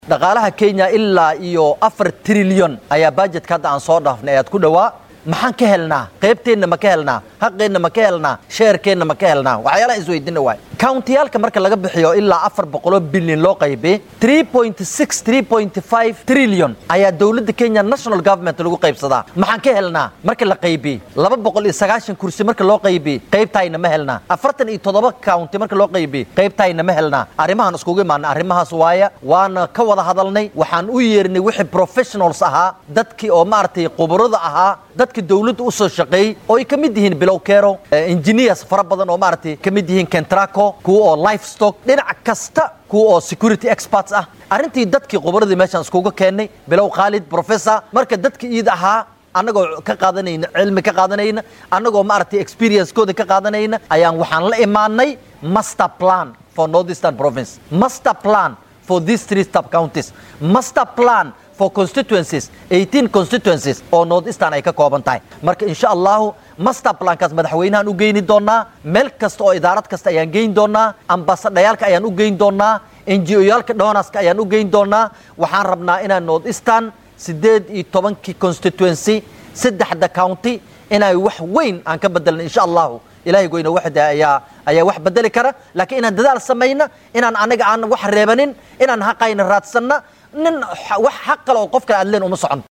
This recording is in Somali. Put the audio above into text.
dhaqaalaha kenya ilaa iyo afar trilyon ayaa bajetka hadda aan soo dhaafnay ayaad ku dhowaa maxaan ka helnaa qaybteenna ma ka helnaa xaqeenna ma ka helnaa sheerkeenna ma ka helnaa waxyaalaha isweydiina waay countiyaalka marka laga bixiyo ilaa afar boqoloo bilyan loo qaybiyey three point six three point five trillion ayaa dowladda kenya national government lagu qaybsadaa maxaan ka helnaa marka la qaybiyey laba boqol iyo sagaashan kursi marka loo qaybiyey qaybtaayna ma helnaa afartan iyo toddoba county marka loo qaybiyey qaybtaayna ma helnaa arrimahan iskugu imaana arrimahaas waaya waana ka wada hadalnay waxaan u yeernay wixii professionals ahaa dadkii oo maaragtay khubarada ahaa dadka dowladda u soo shaqeeyey oo ay ka mid yihiin bilow kero engineers fara badan oo maaragtay ka mid yihiin kentraco kuwa oo livestock dhinac kasta kuwa oo security experts ah arrintii dadkii khubaradii meeshaan iskuga keennay bilow khaalid professor marka dadka iid ahaa annagoo ka qaadanayna cilmi ka qaadanayna annagoo maaragtay experience-kooda ka qaadanayna ayaan waxaan la imaanay master plan for northeastern province master plan for these three sub counties master plan for constituencies 18 constituencies oo northeastern ay ka kooban tahay marka insha allahu master plankaas madaxweynahan u geyni doonaa meel kasta oo idaarad kasta ayaan geyn doonaa ambasadhayaalka ayaan u geyn doonaa ngo-yaalka donaska ayaan u geyn doonaa waxaan rabnaa inaan northeastern siddeed iyo tobankii constituency saddexda county inay wax weyn aan ka bedelna insha allahu ilahay goyna waxda ayaa ayaa wax bedeli kara laakiin inaan dadaal samayna inaan anaga aan wax reebanin inaan haqayna raadsanna nin wax xaq kale oo qof kale aad leen uma socon